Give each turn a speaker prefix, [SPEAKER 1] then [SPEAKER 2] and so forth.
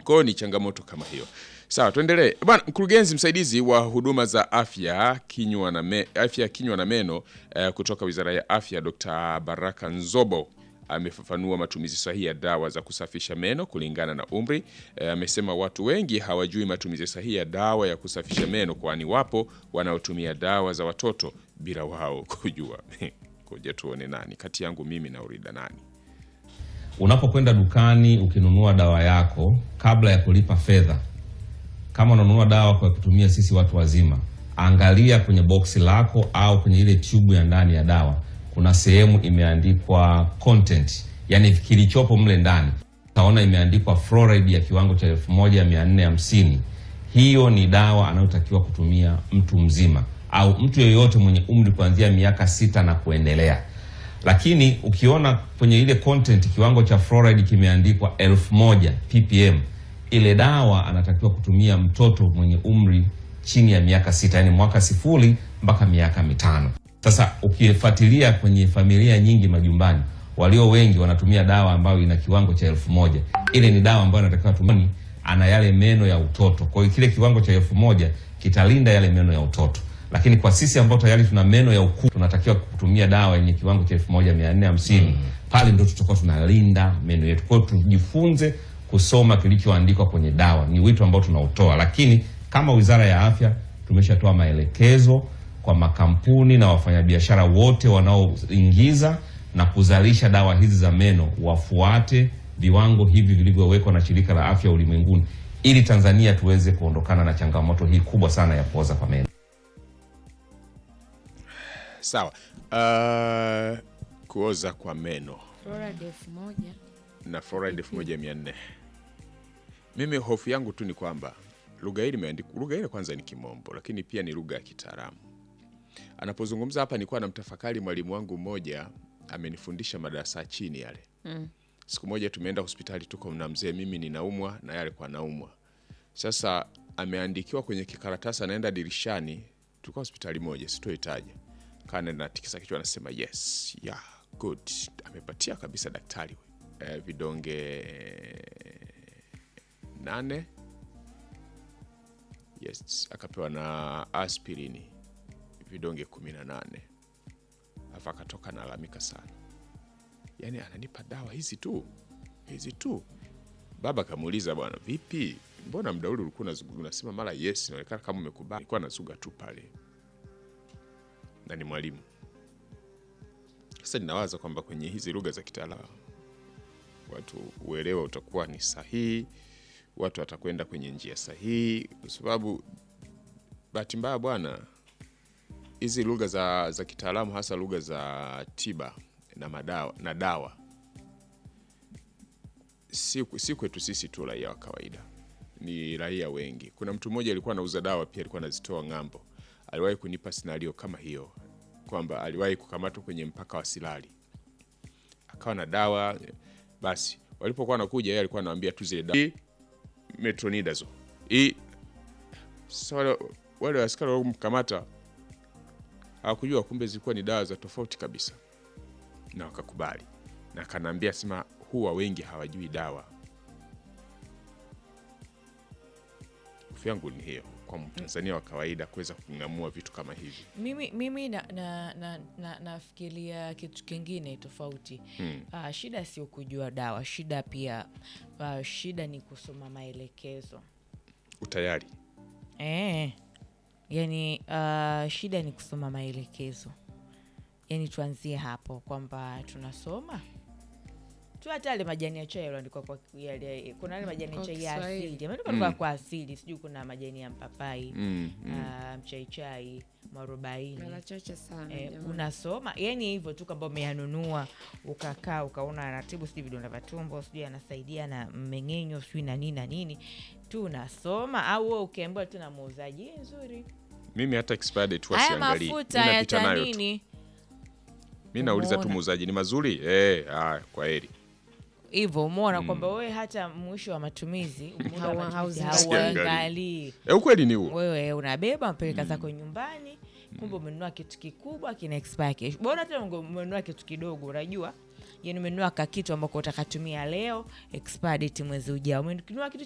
[SPEAKER 1] Kwa hiyo ni changamoto kama hiyo. Sawa, tuendelee. Bwana mkurugenzi msaidizi wa huduma za afya kinywa na me, afya kinywa na meno eh, kutoka Wizara ya Afya Dr. Baraka Nzobo amefafanua matumizi sahihi ya dawa za kusafisha meno kulingana na umri. Eh, amesema watu wengi hawajui matumizi sahihi ya dawa ya kusafisha meno, kwani wapo wanaotumia dawa za watoto bila wao kujua. Kuja tuone nani kati yangu mimi na Urida nani.
[SPEAKER 2] Unapokwenda dukani ukinunua dawa yako, kabla ya kulipa fedha, kama unanunua dawa kwa kutumia sisi watu wazima, angalia kwenye boksi lako au kwenye ile tube ya ndani ya dawa, kuna sehemu imeandikwa content, yani kilichopo mle ndani. Utaona imeandikwa fluoride ya kiwango cha 1450. Hiyo ni dawa anayotakiwa kutumia mtu mzima au mtu yeyote mwenye umri kuanzia miaka sita na kuendelea lakini ukiona kwenye ile content kiwango cha fluoride kimeandikwa elfu moja ppm, ile dawa anatakiwa kutumia mtoto mwenye umri chini ya miaka sita, yani mwaka sifuri mpaka miaka mitano. Sasa ukifuatilia kwenye familia nyingi majumbani, walio wengi wanatumia dawa ambayo ina kiwango cha elfu moja. Ile ni dawa ambayo anatakiwa tumia, ana yale meno ya utoto. Kwa hiyo kile kiwango cha elfu moja kitalinda yale meno ya utoto lakini kwa sisi ambao tayari tuna meno ya ukubwa tunatakiwa kutumia dawa yenye kiwango cha elfu moja mia nne hamsini pale ndo tutakuwa tunalinda meno yetu. Kwa hiyo tujifunze kusoma kilichoandikwa kwenye dawa, ni wito ambao tunautoa. Lakini kama Wizara ya Afya tumeshatoa maelekezo kwa makampuni na wafanyabiashara wote wanaoingiza na kuzalisha dawa hizi za meno wafuate viwango hivi vilivyowekwa na Shirika la Afya Ulimwenguni ili Tanzania tuweze kuondokana na changamoto hii kubwa sana ya kuoza kwa meno.
[SPEAKER 1] Sawa. Uh, kuoza kwa meno
[SPEAKER 3] Fluoride elfu moja
[SPEAKER 1] na fluoride 1400. Mimi hofu yangu tu ni kwamba lugha hii imeandikwa, lugha ile kwanza ni Kimombo, lakini pia ni lugha ya kitaalamu. Anapozungumza hapa, nilikuwa namtafakari mwalimu wangu mmoja, amenifundisha madarasa ya chini yale. Siku moja tumeenda hospitali, tuko na mzee, mimi ninaumwa na yeye alikuwa anaumwa. Sasa ameandikiwa kwenye kikaratasi, anaenda dirishani, tulikuwa hospitali moja, sitoitaja kana natikisa kichwa anasema yes yeah good amepatia kabisa daktari eh, vidonge nane yes akapewa na aspirini vidonge kumi na nane alafu akatoka nalalamika sana yaani ananipa dawa hizi tu hizi tu baba akamuuliza bwana vipi mbona mda ule ulikuwa unazugu- unasema mara yes inaonekana kama umekubali alikuwa anazuga tu pale na ni mwalimu. Sasa ninawaza kwamba kwenye hizi lugha za kitaalamu watu uelewa utakuwa ni sahihi, watu watakwenda kwenye njia sahihi, kwa sababu bahati mbaya bwana, hizi lugha za, za kitaalamu hasa lugha za tiba na madawa na dawa si, si kwetu sisi tu raia wa kawaida, ni raia wengi. Kuna mtu mmoja alikuwa anauza dawa pia, alikuwa anazitoa ng'ambo aliwahi kunipa scenario kama hiyo kwamba aliwahi kukamatwa kwenye mpaka wa Silali akawa na dawa basi, walipokuwa wanakuja yeye alikuwa anawaambia tu zile dawa Hii, metronidazole hii. Sasa wale, wale askari waliomkamata hawakujua kumbe zilikuwa ni dawa za tofauti kabisa, na wakakubali, na akanaambia sema huwa wengi hawajui dawa. Hofu yangu ni hiyo kwa Mtanzania wa kawaida kuweza kung'amua vitu kama hivi.
[SPEAKER 3] mimi, mimi na, na, na, na, nafikiria kitu kingine tofauti
[SPEAKER 1] Hmm.
[SPEAKER 3] Ah, shida sio kujua dawa shida pia ah, shida ni kusoma maelekezo
[SPEAKER 1] Utayari
[SPEAKER 3] e, yani ah, shida ni kusoma maelekezo yani tuanzie hapo kwamba tunasoma tu hata yale majani ya chai yaliandikwa kwa yale, kuna yale majani ya
[SPEAKER 4] Kwa
[SPEAKER 3] chai ya
[SPEAKER 4] Kiswahili.
[SPEAKER 3] asili yameandikwa
[SPEAKER 1] Mm.
[SPEAKER 3] kwa kwa asili sijui kuna majani ya mpapai
[SPEAKER 1] mm, mm.
[SPEAKER 3] ah, mchaichai mwarobaini
[SPEAKER 4] mara chache sana
[SPEAKER 3] Eh,
[SPEAKER 4] jamani.
[SPEAKER 3] unasoma yani hivyo tu kwamba umeyanunua ukakaa ukaona anatibu sijui vidonda vya tumbo sijui anasaidia na mmeng'enyo sijui na nini na nini tu unasoma au wewe ukiambiwa tu na muuzaji "Hii nzuri
[SPEAKER 1] Mimi hata expired date huwa
[SPEAKER 3] haya
[SPEAKER 1] siangalii.
[SPEAKER 3] mafuta
[SPEAKER 1] Mimi
[SPEAKER 3] ya
[SPEAKER 1] napita nayo tu.
[SPEAKER 3] tanini
[SPEAKER 1] Mimi nauliza tu
[SPEAKER 3] Umeona.
[SPEAKER 1] muuzaji ni mazuri? Eh, haya kwa heri.
[SPEAKER 3] hivyo umeona kwamba wewe hata mwisho wa matumizi muda wa
[SPEAKER 4] Hawa-
[SPEAKER 3] matumizi
[SPEAKER 4] hauzingatii.
[SPEAKER 3] hauangalii
[SPEAKER 1] Eh, ukweli ni huo.
[SPEAKER 3] wewe unabeba mpeleka zako nyumbani kumbe umenunua kitu kikubwa kina expire kesho bora hata unge- umenunua kitu kidogo unajua yani umenunua kakitu ambako utakatumia leo expire date mwezi ujao umenunua kitu